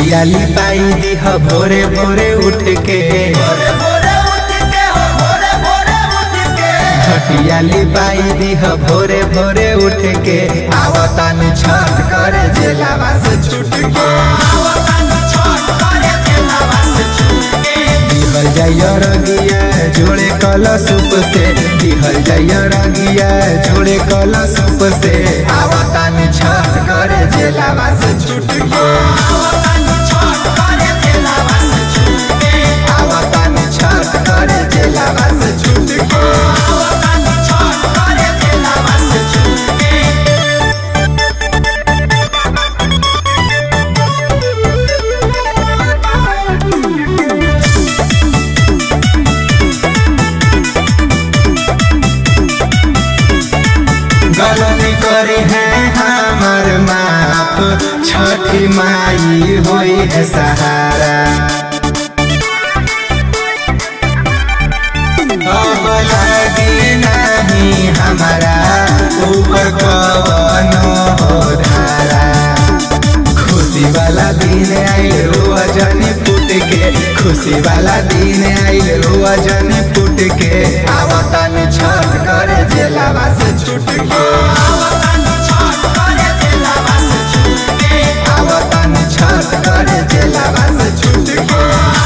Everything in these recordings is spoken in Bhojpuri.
खटियाली पाई दीह भोरे भोरे उठ के खटियाली पाई दीह भोरे भोरे उठ के आवतान छठ करे जेलावा से छूट के दिहल जाइय रगिया जोड़े कल सूप से दिहल जाइय रगिया जोड़े कल सूप से आवतान छठ करे जेलावा से छूट के आवतान छठ करे जेलावा से छूट के गलती करे है हमर माप छठी माई होई है सहारा अब लगी नहीं हमारा ऊपर कवनो हो धारा खुशी वाला दिन आइल रोआ जनी फूट के खुशी वाला दिन आइल रोआ जनी फूट के आवतन छठ करे जेलावा से छूट के आवतन छठ करे जेलावा से छूट के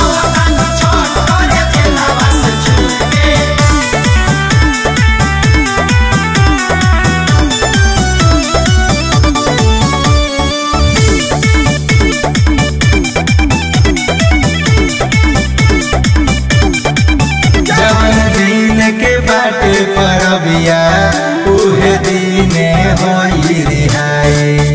जवन दिन के बाटे परबिया उहे दिने होई रिहाई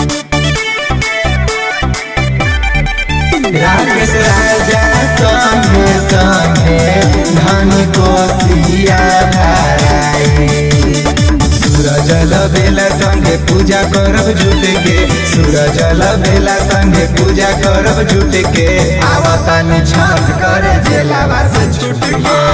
राकेश राजा संगे संगे धन कोसिया धाराई सूरज बेला संगे पूजा करब जुट के सूरज बेला संगे पूजा करब जुट के आवतन छठ करे जेलावा से छूट के